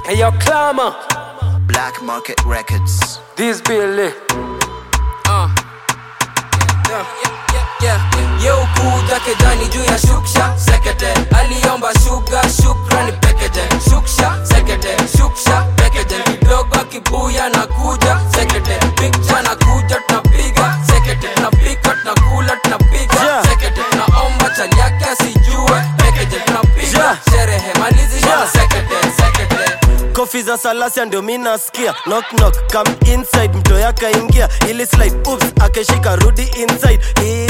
Hey yo, Clama, Black Market Records. this Billy. Uh. Yeah, yeah, yeah, yeah. Ye ukuja kejani juu ya shuksha sekete aliomba shuga shukrani pekeje shuksha sekete shuksha pekeje kidogo kibuya na kuja sekete picha na kuja tunapiga sekete tunapika tunakula tunapiga Yeah. sekete tunaomba chali yake asijue pekeje tunapiga Yeah. sherehe malizi Yeah. sekete sekete kofi za salasia ndio mi nasikia knock knock come inside mto yakaingia ili slide oops akeshika rudi inside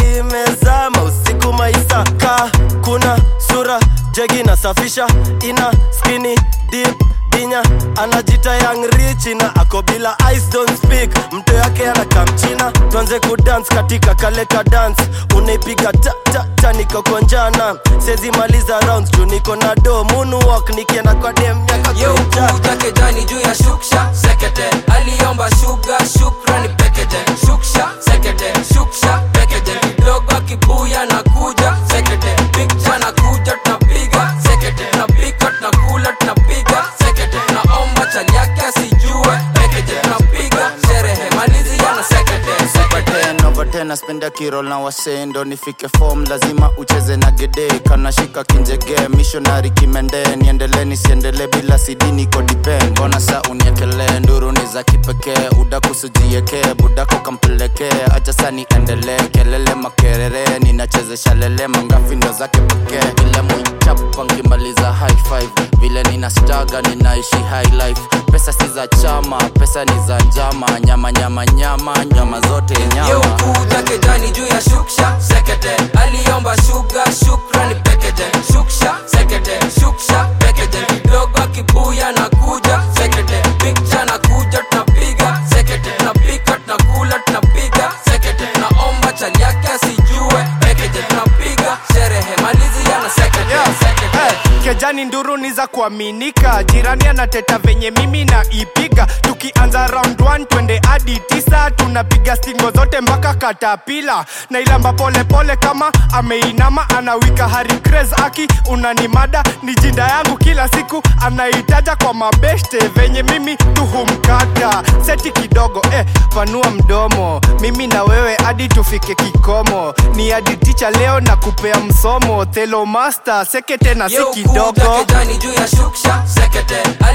imezama usiku maisa ka kuna sura jegi nasafisha ina skini deep dinya anajita young rich na ako bila ice don't speak mto yake anakamchina tuanze kudance katika kaleka dance unaipiga ta ta ta nikokonjana sezi maliza rounds juu niko na do moonwalk nikienda kwa dem miaka Ye kuja ukuja kejani juu ya shuksha sekete aliomba shuga shukrani pekeje shuksha sekete shuksha pekeje kidogo kibuya na kuja sekete picha na kuja tunapiga sekete tunapika tunakula tunapiga sekete tunaomba chali yake asijue pekeje tunapiga sherehe malizi yana sekete sekete ten over ten naspenda kirol na wasendo nifike form lazima ucheze na gede kanashika kinjege missionary kimende niendele nisiendele bila sidi niko depend mbona sa uniekelee nduru ni za kipekee udakusujieke budako kampelekee acha sa niendelee kelele makerere ninachezesha lele mangafi ndo zake pekee ile mwichapa nkimaliza high five vile nina staga ninaishi high life pesa si za chama pesa ni za njama nyama nyama nyama nyama zote Ye nyama ukuja kejani juu ya shuksha sekete aliomba shuga shukrani pekeje shuksha sekete shuksha pekeje kidogo kibuya na kuja sekete picha na kuja tunapiga sekete tunapika tunakula tunapiga sekete tunaomba chali yake asijue pekeje tunapiga sherehe malizi yana sekete Yeah. sekete Hey, kejani nduru ni za kuaminika jirani anateta venye mimi na ipiga tukianza round 1 twende hadi tisa tunapiga stingo zote mpaka katapila na ilamba pole pole kama ameinama anawika hari craze aki unanimada ni jinda yangu kila siku anaitaja kwa mabeshte venye mimi tuhumkata seti kidogo eh, panua mdomo mimi na wewe hadi tufike kikomo ni hadi ticha leo na kupea msomo thelo master sekete na si Ye kidogo ukuja kejani juu ya shuksha sekete